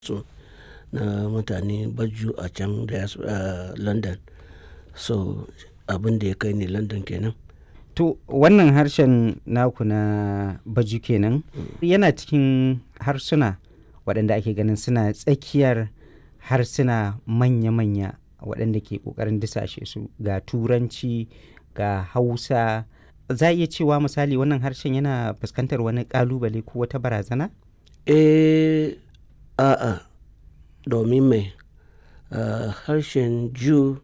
su na mutane baju a can da a London. So abin da ya kai ni London kenan. To wannan harshen naku na baju kenan yana cikin harsuna waɗanda ake ganin suna tsakiyar harsuna manya-manya waɗanda ke ƙoƙarin disashe su ga turanci ga hausa za a iya cewa misali wannan harshen yana fuskantar wani ƙalubale ko wata barazana? Eh, a'a domin mai ah, harshen Jew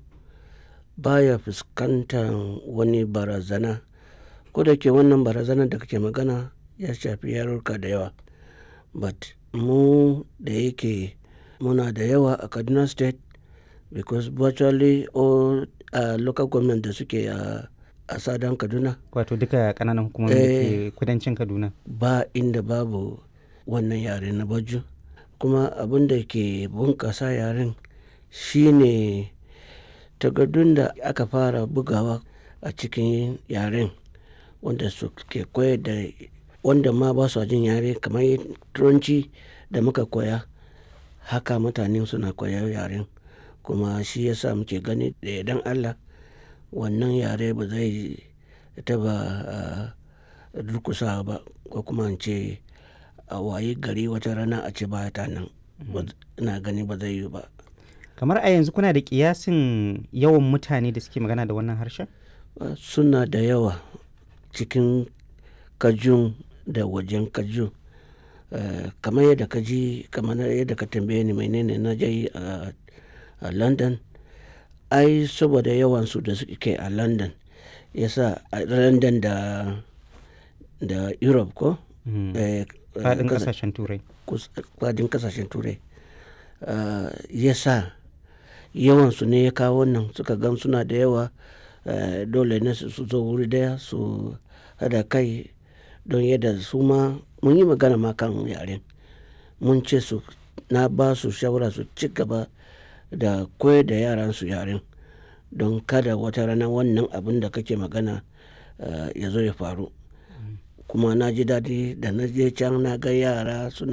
baya fuskantar wani barazana. Ko da ke wannan barazanar da kake magana ya shafi yarurruka da yawa. But mu da yake muna da yawa a Kaduna State because virtually all uh, local government da suke a a Sadan Kaduna Wato duka ƙananan hukumomi da ke kudancin Kaduna. ba inda babu wannan yare na baju. Kuma abin da ke bunƙasa yaren shine takardun da aka fara bugawa a cikin yaren wanda suke koyar da wanda ma ba su jin yare kamar turanci da muka koya haka mutane suna koyar yaren kuma shi yasa muke gani da yardan Allah wannan yare ba zai taɓa ah, durƙusawa ba ko kuma in ce a wayi gari wata rana a ce ba ta nan. Ba- Ina gani ba zai yiwu ba. Kamar a yanzu kuna da ƙiyasin yawan mutane da suke magana da wannan harshen? Uh, suna da yawa cikin kajun da wajen kajun Uh, kamar yadda ka ji kamar yadda ka tambaye ni menene na je yi a a london ai saboda yawansu da suke a london yasa a london da da europe ko Mm. Eh, Faɗin kasa- ƙasashen Turai. kus- fadin kasashen turai uh, ya sa yawansu ne ya kawo wannan suka gan suna da yawa uh, dole ne su su zo wuri daya su hada kai don yadda su ma mun yi magana ma kan yaren mun ce su na ba su shawara su ci gaba da koyar da yaran su yaren don kada wata rana wannan abin da kake magana uh, ya zo ya faru kuma na ji daɗi da na je can na ga yara suna